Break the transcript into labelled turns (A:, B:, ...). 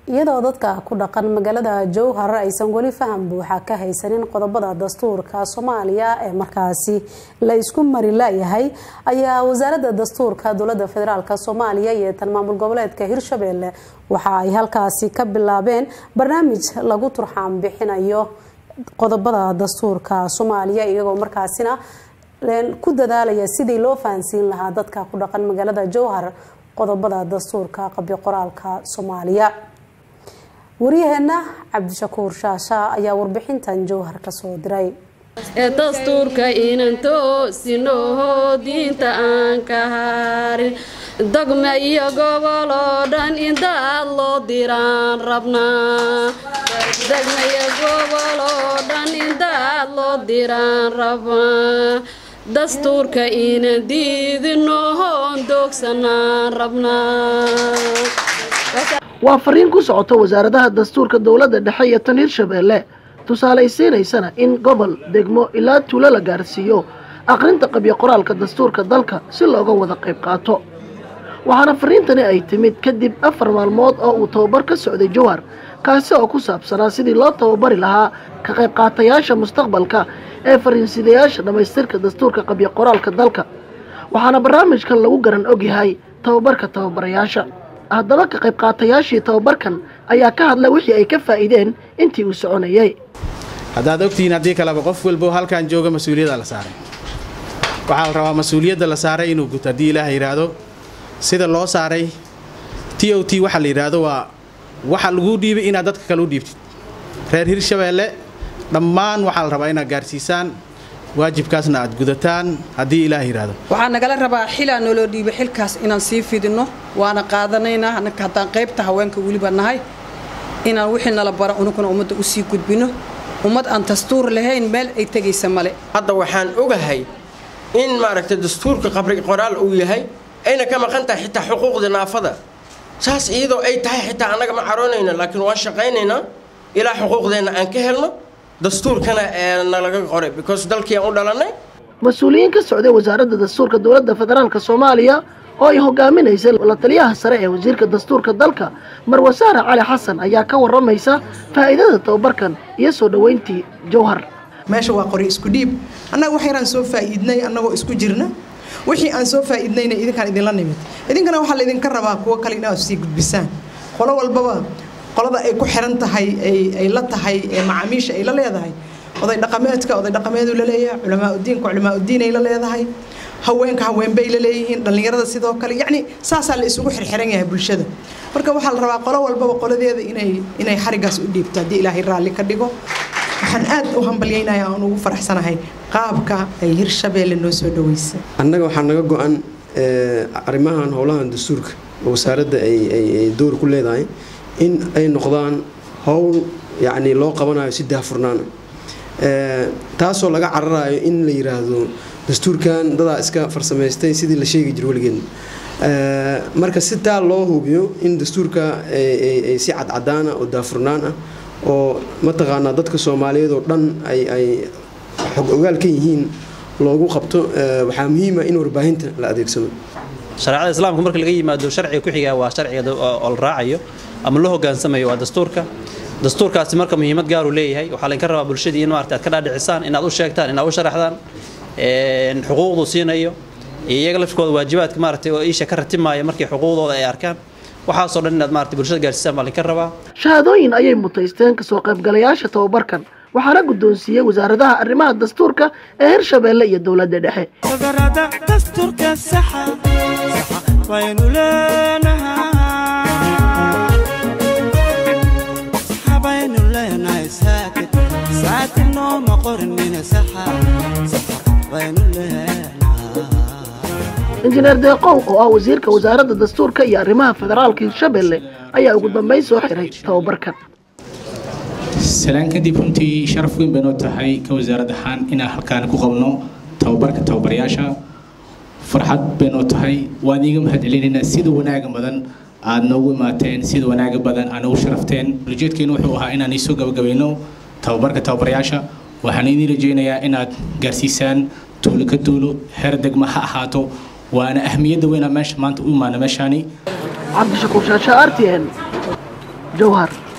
A: iyadoo dadka ku dhaqan magaalada jowhar aysan weli faham buuxa ka haysanin qodobada dastuurka soomaaliya ee markaasi la isku mari layahay ayaa wasaaradda dastuurka dowlada federaalk soomaaliya iyo tan maamul goboleedka hirshabelle waxa ay halkaasi ka bilaabeen barnaamij lagu turxaan bixinayo qodobada dastuurka soomaaliya iyagoo markaasina ku dadaalaya sidii loo fahansiin lahaa dadka ku dhaqan magaalada jowhar qodobada dastuurka qabyo qoraalka soomaaliya waryaheena cabdishakuur shaasha ayaa warbixintan jowhar kasoo diray
B: ee dastuurka inan toosinoho diinta aan ka harin dogma iyo gobol oo dhan indaad loo diraan rabnaa dogma iyo gobol oo dhan indaad loo diraan rabnaa dastuurka inan diidinohoon doogsanaan rabnaa
C: waa fariin ku socota wasaaradaha dastuurka dowladda dhexe iyo tan hirshabeelle tusaalaysiinaysana in gobol degmo ilaa tuulo la gaarsiiyo aqrinta qabyo qoraalka dastuurka dalka si looga wada qayb qaato waxaana fariintani ay timid kadib afar maalmood oo uu tababar ka socday jowhar kaasi oo ku saabsanaa sidii loo tababari lahaa ka qayb qaatayaasha mustaqbalka ee fariinsidayaasha dhammaystirka dastuurka qabyo qoraalka dalka waxaana barnaamijkan lagu garan ogyahay tababarka tababarayaasha haddaba ka qayb qaatayaashii tababarkan ayaa ka hadla wixii ay ka faa'iideen intii uu soconayay
D: haddaad ogtihiin haddii kaleba qof walbo halkan jooga mas-uuliyadda la saaray waxaa la rabaa mas-uuliyadda la saaray inuu guto haddii ilaaha yidhaahdo sida loo saaray t o t waxaa la yidhaahdo waa waxa laguu dhiibay inaad dadka kale u dhiibtid reer hirshabeelle dhammaan waxaa la rabaa inaad gaarsiisaan waajibkaasna aad gudataan haddii ilaah yidhaahdo
E: waxaa nagala rabaa xilaa noloo dhiiba xilkaas inaan sii fidinno waana qaadanaynaa anaka haddaan qaybta haweenka weliba nahay inaan wixii nala bara unuguna ummadda usii gudbino ummad aan dastuur lahayn meel ay tegaysa male
F: hadda waxaan ogahay in maaragtay dastuurka qabri qoraal uu yahay ayna ka maqan tahay xitaa xuquuqda naafada saas iyadoo ay tahay xitaa annaga ma caroonayno laakiin waan shaqaynaynaa ilaa xuquuqdeenna aan ka helno dastuurkana nalaga qoray because dalkii aan u dhalannay
C: mas-uuliyiin ka socday wasaaradda dastuurka dowladda federaalk soomaaliya oo ay hogaaminaysay la taliyaha sare ee wasiirka dastuurka dalka marwasaare cali xasan ayaa ka waramaysa faa'iidada tababarkan iyo soo dhoweyntii jowhar
G: meesha waa qori isku dhiib annaga wax yaraan soo faa'iidnay annagoo isku jirna wixii aan soo faa'iidnayna idinkaan idinla nimid idinkana waxaa laydinka rabaa kuwo kale inaad sii gudbisaan qolo walbaba qolada ay ku xiran tahay ay la tahay macaamiisha ay la leedahay oday dhaqameedka oday dhaqameedu la leeyahay culamaauddiinka culamaauddiin ay la leedahay haweenka haweenbay la leeyihiin dhallinyarada sidoo kale yacni saasaa la isugu xirxiran yahay bulshada marka waxaa la rabaa qolo walbaba qoladeeda inay inay xarigaas u dhiibto haddii ilaahay raalli ka dhigo waxaan aad u hambalyaynayaa aan ugu faraxsanahay qaabka ay hirshabeelle noo soo dhaweysay
H: annaga waxaa naga go-an arrimahan howlahan dastuurka oo wasaaradda ay door ku leedahay in ay noqdaan howl yacni loo qabanayo si daahfurnaana taasoo laga cararayo in la yiraahdo dastuurkan dadaa iska farsamaystay sidii la sheegi jiro weligeed marka si taa loo hubiyo in dastuurka ay si cadcadaana oo daafurnaan ah oo mataqaanaa dadka soomaaliyeed oo dhan ay ay xog ogaal ka yihiin loogu qabto waxaa muhiima in warbaahinta la adeegsado
I: shareecada islaamka marka laga yimaado sharciga ku xiga waa sharciga oo la raacayo ama la hogaansamayo waa dastuurka dastuurkaasi marka muhiimad gaaru leeyahay waxaa laydinka rabaa bulshadii in maarata aad ka dhaadhicisaan inaad u sheegtaan inaad u sharaxdaan xuquuqdu siinayo iyo iyaga lafkooda waajibaadka maarata oo iisha ka ratimaaya markii xuquuqdooda ay arkaan waxaasoo dhan inaad maarata bulshada gaarsiisaan baa laydinka rabaa
C: shahaadooyin ayay mutaysteen kasoo qaybgalayaasha tababarkan waxaana guddoonsiiyey wasaaradaha arrimaha dastuurka ee hirshabeelle iyo dowladda dhexe injineer deeqow oo ah wasiirka wasaaradda dastuurka iyo arrimaha federaalka hirshabeelle ayaa ugu dambeyn soo xiray tababarkan
J: salaan kadib runtii sharaf weyn bay noo tahay ka wasaarad ahaan inaan halkaan ku qabno tababarka tababarayaasha farxad bay noo tahay waan iiga mahad celinaynaa sida wanaaga badan aad noogu imaateen sida wanaaga badan aad noogu sharafteen ujeedkeenu wuxuu ahaa inaan iisoo gabagabayno tababarka tababarayaasha waxaan idiin rajaynayaa inaad gaarsiisaan tuulo ka tuulo heer degma ha ahaato waana ahmiyadda weynaa meesha maanta u imaana meeshaani
C: cabdishakuur shaasha r t n jowhar